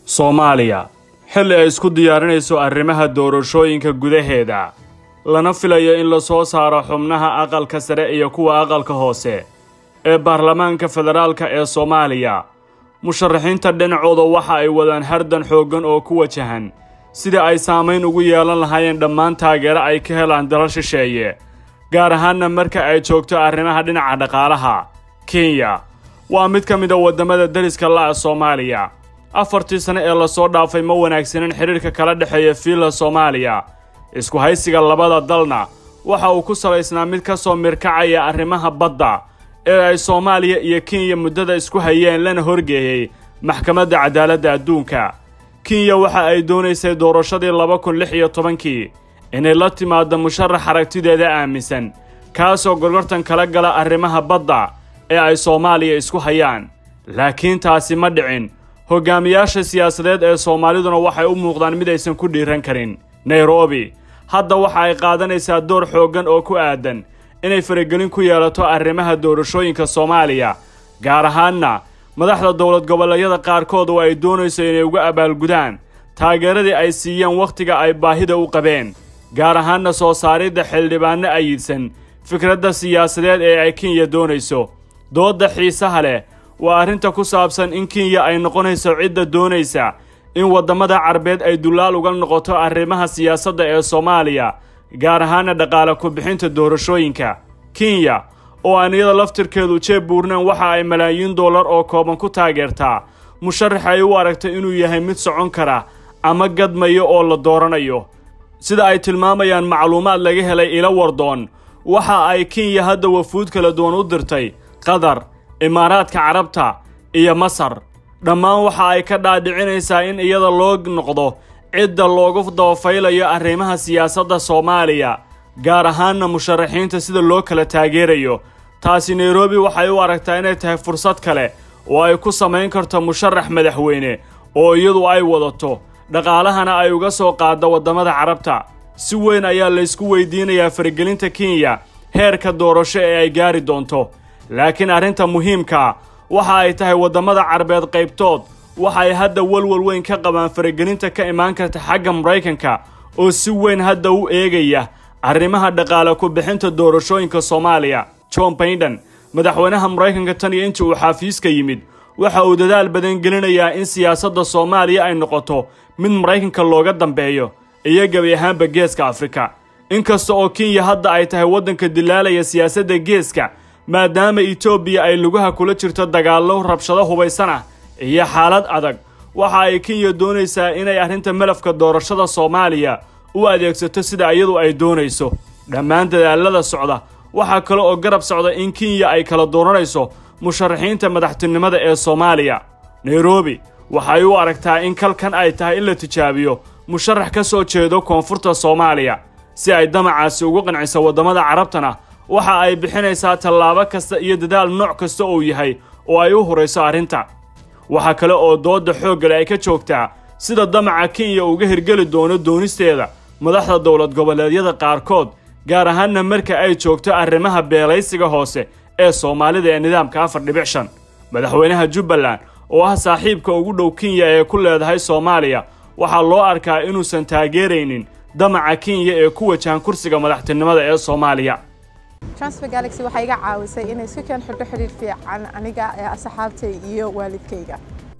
soomaaliya xilli ay isku diyaarinayso arrimaha doorashooyinka gudaheeda lana filayo in la soo saaro xubnaha aqalka sare iyo kuwa aqalka hoose ee baarlamaanka federaalka ee soomaaliya musharaxiinta dhinacooda waxa ay wadaan hardan xooggan oo ku wajahan sidai ay saamayn ugu yeelan lahaayeen dhammaan taageero ay ka helaan dalal shisheeye gaar ahaanna marka ay joogto arrimaha dhinaca dhaqaalaha kenya waa mid ka mid a waddamada deriska la'a soomaaliya afartii sane ee lasoo dhaafay ma wanaagsanin xidhiirka kala dhexeeya fiilla soomaaliya isku haysiga labada dalna waxa uu ku salaysnaa mid ka soo mirkacaya arrimaha badda ee ay soomaaliya iyo kenya muddada isku hayeen lana horgeeyey maxkamadda cadaaladda adduunka kenya waxa ay doonaysay doorashadii laba kun lix iyo tobankii inay la timaaddo musharax aragtideeda aaminsan kaasoo gorgortan kala gala arrimaha badda ee ay soomaaliya isku hayaan laakiin taasi ma dhicin hogaamiyaasha siyaasadeed ee soomaaliduna waxay u muuqdaan mid aysan ku dhiiran karin nairobi hadda waxa ay qaadanaysaa door xooggan oo ku aadan inay faragelin ku yeelato arrimaha doorashooyinka soomaaliya gaar ahaanna madaxda dowlad goboleedyada qaarkood oo ay doonayso inay uga abaalgudaan taageeradii ay siiyeen wakhtiga ay baahida u qabeen gaar ahaanna soo saaridda xildhibaanno ayidsan fikradda siyaasadeed ee ay kenya doonayso doodda xiisaha leh waa arrinta ku saabsan in kenya ay noqonayso cidda doonaysa in waddamada carbeed ay dullaal uga noqoto arrimaha siyaasadda ee soomaaliya gaar ahaana dhaqaale ku-bixinta doorashooyinka kenya oo aan iyada laftirkeedu jeeb buurnaan waxa ay malaayiin dollar oo kooban ku taageertaa musharax ay u aragtay inuu yahay mid socon kara ama gadmayo oo la dooranayo sida ay tilmaamayaan macluumaad laga helay ilo wardoon waxa ay kenya hadda wafuud kala duwan u dirtay qatar imaaraadka carabta iyo masar dhammaan waxa ay ka dhaadhicinaysaa in iyada loo noqdo cidda loogu dabafaylayo arrimaha siyaasadda soomaaliya gaar ahaanna musharaxiinta sida loo kala taageerayo taasi nairobi waxay u aragtaa inay tahay fursad kale oo ay ku samayn karto musharax madaxweyne oo iyadu ay wadato dhaqaalahana ay uga soo qaaddo waddamada carabta si weyn ayaa laysku weydiinayaa faragelinta kenya heerka doorasho ee ay gaari doonto laakiin arrinta muhiimkaa waxa ay tahay waddamada carbeed qaybtood waxa ay hadda walwal weyn ka qabaan faragelinta ka imaan karta xagga maraykanka oo si weyn hadda u eegaya arrimaha dhaqaale ku-bixinta doorashooyinka soomaaliya john baiden madaxweynaha maraykanka tan iyo intii uu xaafiiska yimid waxa uu dadaal badan gelinayaa in siyaasadda soomaaliya ay noqoto mid maraykanka looga dambeeyo iyo gebi ahaanba geeska afrika inkasta oo kenya hadda ay tahay waddanka dilaalaya siyaasadda geeska maadaama etoobiya ay lugaha kula jirto dagaallo rabshado hubaysan ah iyo xaalad adag waxa ay kenya doonaysaa inay arrinta malafka doorashada soomaaliya u adeegsato sida iyadu ay doonayso dhammaan dadaalada socda waxaa kale oo garab socda in kenya ay kala dooranayso musharaxiinta madaxtinimada ee soomaaliya nairobi waxay u aragtaa in kalkan ay tahay in la tijaabiyo musharax ka soo jeedo koonfurta soomaaliya si ay damacaasi ugu qanciso waddamada carabtana waxa ay bixinaysaa tallaabo kasta iyo dadaal nooc kasta uu yahay oo ay u horayso arrinta waxaa kale oo doodda xooggale ay ka joogtaa sida damaca kenya uga hirgeli doono doonisteeda madaxda dowlad goboleedyada qaarkood gaar ahaanna marka ay joogto arrimaha beelaysiga hoose ee soomaalida ee nidaamka afar dhibic shan madaxweynaha jubbaland oo ah saaxiibka ugu dhow kenya ee ku leedahay soomaaliya waxaa loo arkaa inuusan taageeraynin damaca kenya ee ku wajahan kursiga madaxtinimada ee soomaaliya transfer galaxy waxay iga caawisay inay si kan xidho xidhiir fiican aniga ee asxaabtay iyo waalidkayga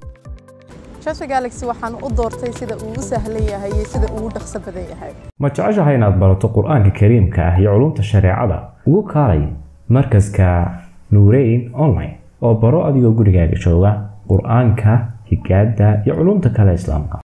transfer galaxy waxaan u doortay sida uu u sahlan yahay iyo sida uu u dhaqso badan yahay ma jeceshahay inaad barato qur-aanka kariimka ah iyo culumta shareecada ugu kaalay markaska nuureyn online oo baro adigoo gurigaaga jooga qur-aanka higaada iyo culumta kale islaamka